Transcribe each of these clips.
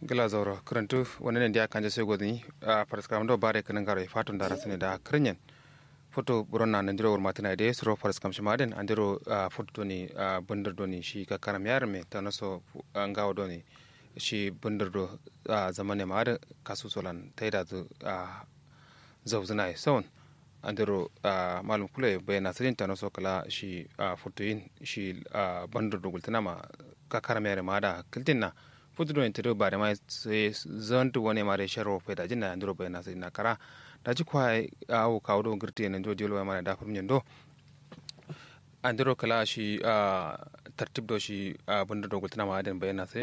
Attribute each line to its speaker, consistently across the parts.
Speaker 1: gila zauro karantu wani ne da kan sai godini a farska ndo bare kanin garo fatun da rasane da krinyen foto buronna nan diro wor matina de suro farska shmaden andiro foto doni bandar doni shi ka karam yar me tanaso ngawo doni shi bandar do zamane ma da kasu solan taida zu zawzuna e sawon andiro malum kule bayana sirin tanaso kala shi foto yin shi bandar do gultana ma ka karam yar ma da kiltinna futudo en tedo bare mai se zantu woni mare sharo pe da jinna ndiro be na na kara da ji kwa awo kawdo girti en do diolo mare da furmin do andiro kala shi tartib do shi bunda do gultana ma aden bayana sai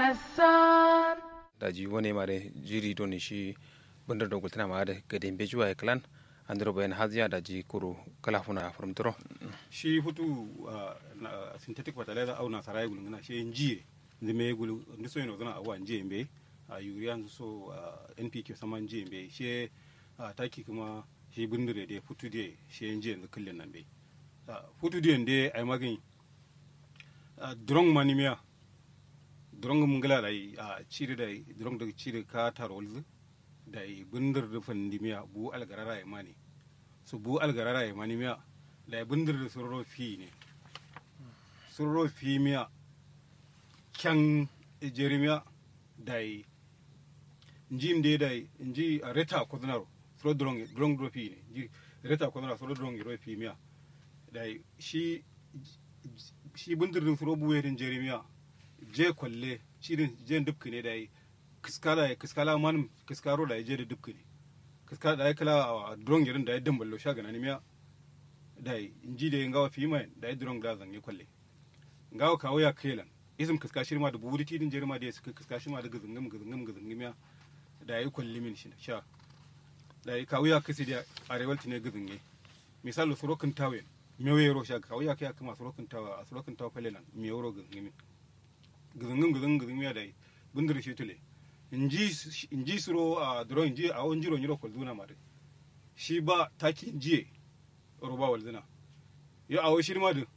Speaker 1: da ji woni mare jiri do ni shi bunda do gultana ma ade gaden be juwa e klan andiro bayan haziya da ji kuru kala funa furmtoro
Speaker 2: shi futu synthetic fertilizer au na sarai gulungana shi njiye ndime gulu ndiso ino zana awa nje mbe a urea so npk sama nje mbe she taki kuma shi bindire de futu de she nje yanzu kullun nan be futu de nde ay magin drong manimiya drong mungala dai a cire dai drong da cire ka tarolzu dai bindir da fandimiya bu algarara ay mani so bu algarara ay manimiya dai bindir da surro fi ne surro fi miya kyan jeremiya dai njim de dai nji reta kodnaro sro drong drong do fi ne nji reta kodnaro sro drong ro fi miya dai shi shi bundirin sro buwerin jeremiya je kwalle shirin je dubki ne dai kiskala kiskala man kiskaro da je da dubki ne kiskala da kala drong irin da yadda ballo shaga na miya dai nji de ngawa fi mai dai drong da zange kwalle ngawa kawo ya kelan izim kiska shirma da buri tidin jirma da suka kiska shirma da gizingim gizingim gizingim ya da yi kwalli min shi sha da yi kawo ya kasi da arewal tine gizinge misali surokin tawe mewe yaro sha kawo ya kai kuma surokin tawa a surokin tawa falelan me yaro gizingim gizingim gizingim gizingim ya da yi bindir shi tule inji suro a duro inji a wani jiro nyiro kwalduna ma shi ba taki injiye roba walzina ya awo shirma da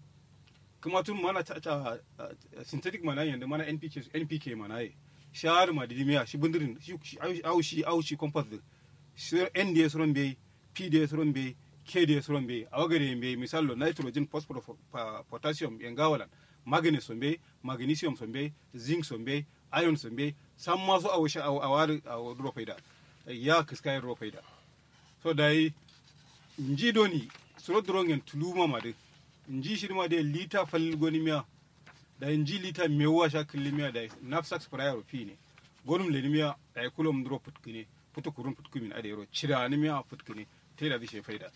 Speaker 2: kuma tun mana ta ta synthetic mana yanda mana npk npk mana ye shar ma di miya shi bundirin shi au shi au shi compost din shi nds ron be pds ron be kds ron be awagare be misalo nitrogen phosphorus potassium yangawalan manganese son be magnesium son be zinc son be iron son be san ma su awu awar awu dro faida ya kiskay ro faida so dai nji doni suro drongen tuluma ma de nji shirma de lita fal goni miya da nji lita mewa sha killi miya da nafsak sprayer fi ne gonum le miya da kulum dro putkine putu kurun putkumin ade ro cira ni miya putkine te da dishe faida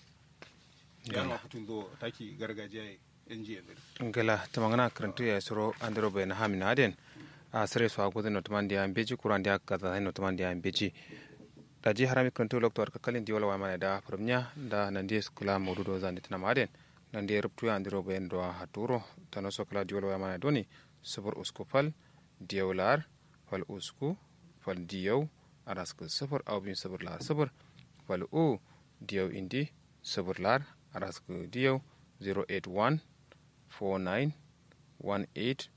Speaker 2: ya ma putun do taki gargajiya nji yanzu
Speaker 1: ngala tamangana karantu ya suro andro be na hamin aden a sare so agodo no tamandi an beji kuran dia kaza no tamandi an beji da ji harami karantu loktor ka kalin diwala wa mana da farmnya da nan dia skula modudo zandi tana maden nan da rubtu ya andiro bayan do ha turo tano so kala diwol mana doni sabur usku fal diyawlar fal usku fal diyaw arasku sabur aw bin sabur lar sabur fal u diyaw indi sabur lar arasku diyaw 081 49 18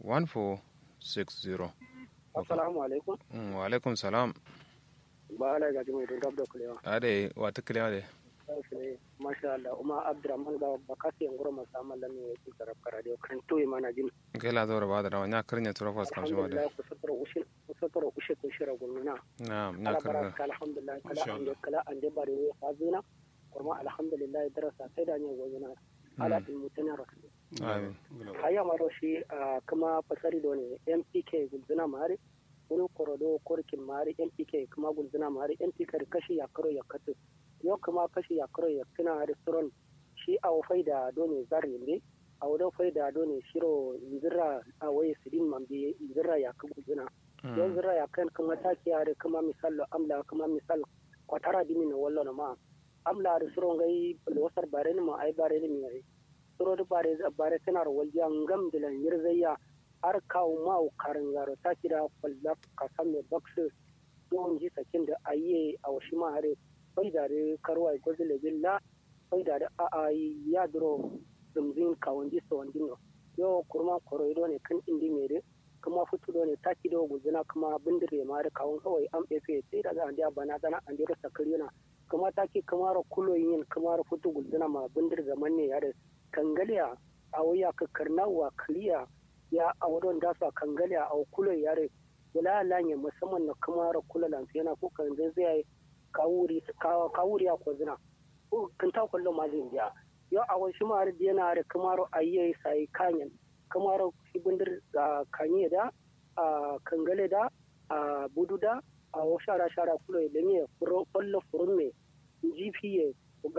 Speaker 1: 1460
Speaker 3: assalamu alaikum
Speaker 1: wa alaikum salam
Speaker 3: ba ala ga jimi don gabdo kulewa
Speaker 1: ade wata kulewa de
Speaker 3: masha Allah uma Abdurrahman ga bakasi ngoro masama la mi yake taraf radio kan to yi mana jin
Speaker 1: kai la zora ba da rawa nya karnya tura fas kam shi wada
Speaker 3: ku satoro ushin ku satoro ushe ku shira gunna
Speaker 1: na na karnya
Speaker 3: alhamdulillah kala an kala an de bare ne hazina kuma alhamdulillah darasa sai da ne gozuna ala din mutana rasul
Speaker 1: amin
Speaker 3: haya maro shi kuma fasari do ne MPK gulzuna mari wani korodo korkin mari MPK kuma gulzuna mari MPK kashi ya karo ya katu yau kuma kashi ya kuro ya kina restaurant shi a wafai da dole zar yambe a wadau fai da dole shiro zira a waye sidin mambe zira ya kan guduna yau zira ya kan kuma taki ya kuma misal amla kuma misal kwatara dimi na wallo na ma amla da suro ngai wasar bare ni ma ai bare ni mai suro da bare bare tana rawal ya ngam dilan yirzayya har kawo ma karin zaro taki da kwallaf kasan mai baksu don ji sakin da ayi a washi ma hare faydare karwai gozile billa faydare a a ya duro dumzin kawandi so wandino yo kurma koroido ne kan indi mere kuma futudo ne taki da guzuna kuma bindire ma da kawun kawai an fefe sai da an dia bana dana an dia sakarina kuma taki kamar kulo yin kamar futu guzuna ma bindir zaman ne ya da kangaliya a waya ka karnawa kaliya ya a wadon da su kangaliya a kulo ya da wala lanye musamman na kamar kula lansu yana ko kan zai zai kawuri kawuri a kwazina ko kan ta kullo ma zai biya yo a wasu ma da yana da kamar ayyayi sai kanyan kamar ibindir kanye da a kangale da a budu da a shara shara kulo da ne kwallo furun ne gpa